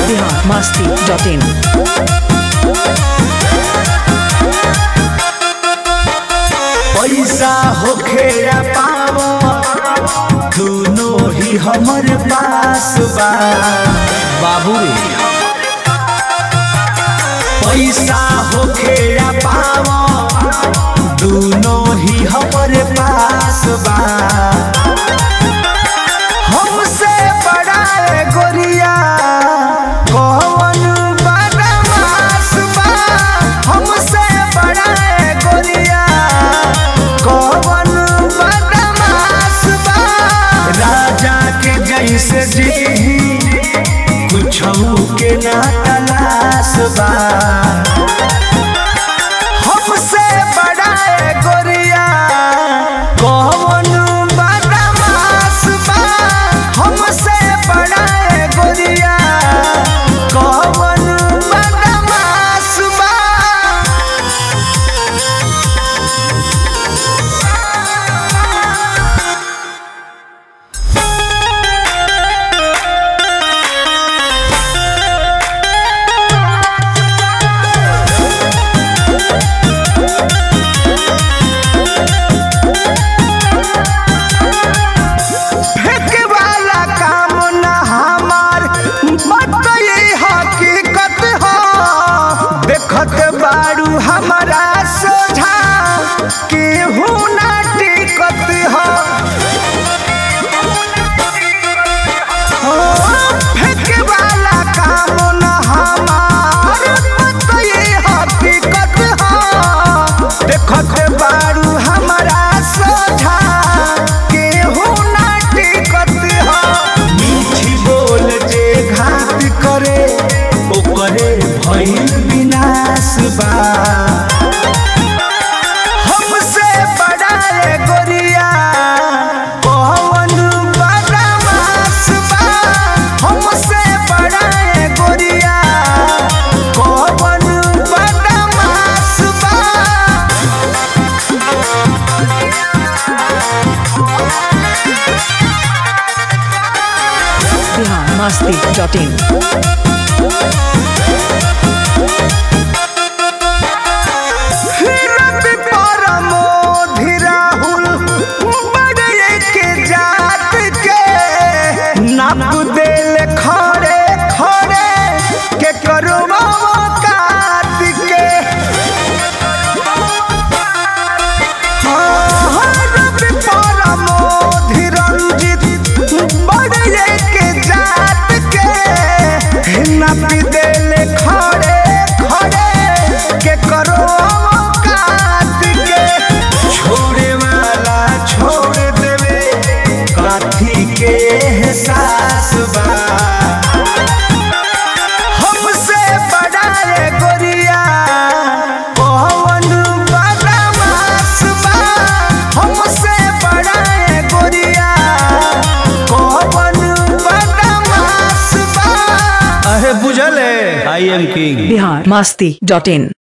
Bihar Masti dot इन पैसा होखे या पावो दोनों ही हमर पास बा बाबू रे पैसा होखे या पावो दोनों ही हमर पास बा हमसे बड़ा है गोरिया कौन बदमाश बा हमसे बड़ा है गोरिया कौन बदमाश बा राजा के जैसे जी कुछ के ना तलाश बा हमसे बड़ा है गोरिया कौन बदमाश बा हमसे बड़ा है गोरिया कौन बदमाश बा फेंके वाला काम न हमार मत ये हकीकत हो देखत बारू हमारा सोझा केहू ना टिकत हो हो, फेंके वाला काम न हमार मत ये हकीकत हो देखत बारू हमारा सोझा केहू ना टिकत हो मीठी बोल जे घात करे ओकरे भइल विनाश बा हमसे बड़ा है गोरिया कौन बदमाश बा हमसे बड़ा है गोरिया कौन बदमाश बा बिहार मस्ती डॉट इन रवि परमोधि राहुल बड़े के जात के नाप देल खड़े खड़े के करो काट के हाँ, रवि परमोधि रंजित बड़े के जात के नाप देल खड़े खड़े के करो काट के छोड़े वाला छोड़ देवे काथी के एहसास बा हमसे बड़ा है गोरिया कौन बदमाश बा हमसे बड़ा है गोरिया कौन बदमाश बा अहे बुझल है I am king Bihar Masti dot in